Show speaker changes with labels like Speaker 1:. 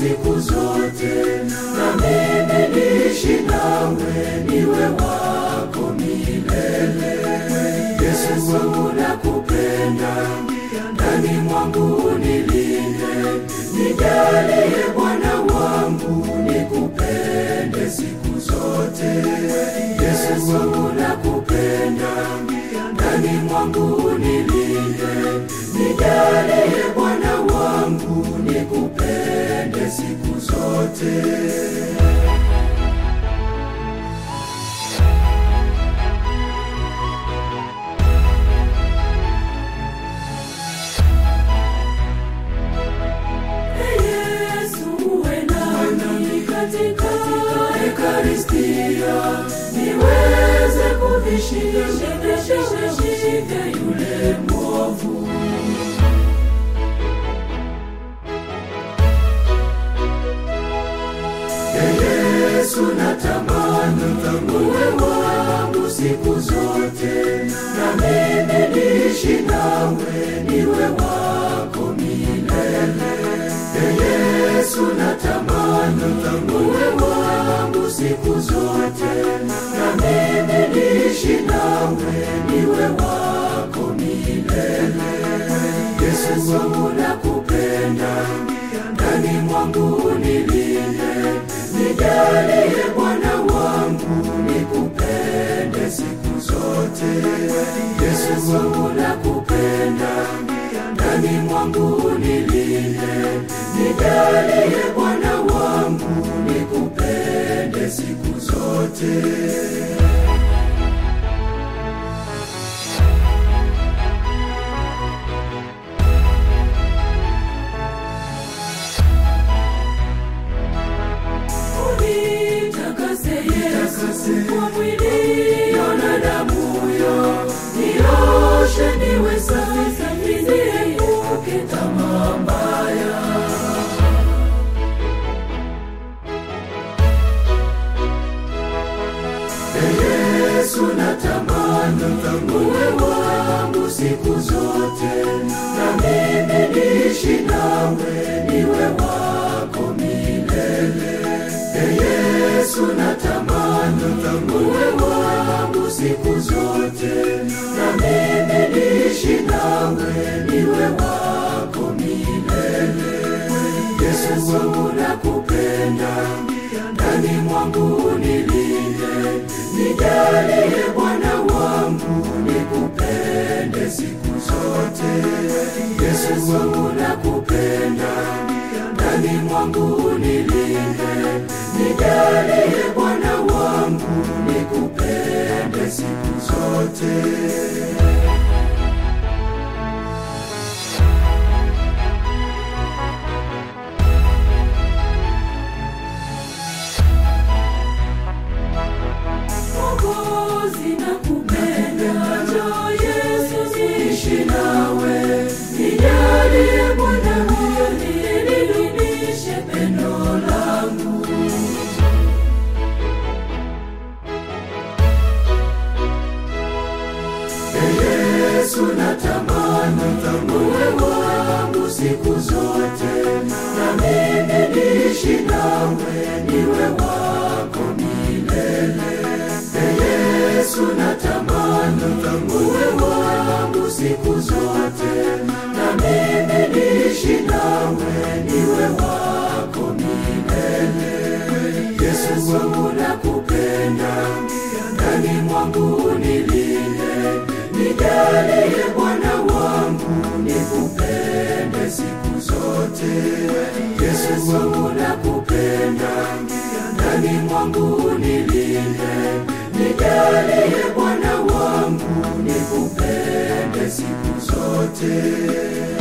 Speaker 1: siku zote, na mimi niishi nawe, niwe wako milele. Yesu wangu nakupenda, ndani mwangu unilinde, nijalie Bwana wangu, nikupende siku zote. Yesu wangu nakupenda, ndani mwangu unilinde, nijalie Bwana wangu, nikupende siku zote. Yesu uwe nami katika Ekaristia, niweze kuvishinda yule mwovu. Ee Yesu natamani uwe wangu siku zote, na mimi niishi nawe, niwe wako milele. Ee Yesu natamani uwe wangu siku zote, na mimi niishi nawe, niwe wako milele. Yesu wangu nakupenda, ndani mwangu unilinde, nijalie Bwana wangu, nikupende siku zote. Yesu wangu nakupenda, ndani mwangu unilinde, nijalie Bwana wangu, nikupende siku zote. Unitakase Yesu kwa mwili na damu yo, nioshe niwe safi, niepuke tamaa mbaya. Ee Yesu natamani uwe wangu siku zote, na mimi niishi nawe, niwe wako milele. Ee Yesu natamani uwe wangu siku zote, na mimi niishi nawe, niwe wako milele. Yesu wangu nakupenda, ndani mwangu unilinde, nijalie Bwana wangu, nikupende siku zote. Yesu wangu nakupenda, ndani mwangu unilinde, nijalie Bwana wangu, nikupende siku zote. Mwokozi nakupenda, njoo Yesu niishi nawe, nijalie Bwana ili nidumishe pendo langu. Ee Yesu natamani uwe wangu siku zote, na mimi niishi nawe, niwe wako milele. Ee Yesu natamani uwe wangu siku zote, na mimi niishi nawe, niwe wako milele. Yesu wangu nakupenda, ndani mwangu unilinde, nijalie Bwana wangu, nikupende siku zote. Yesu wangu nakupenda, ndani mwangu unilinde, nijalie Bwana wangu, nikupende siku zote.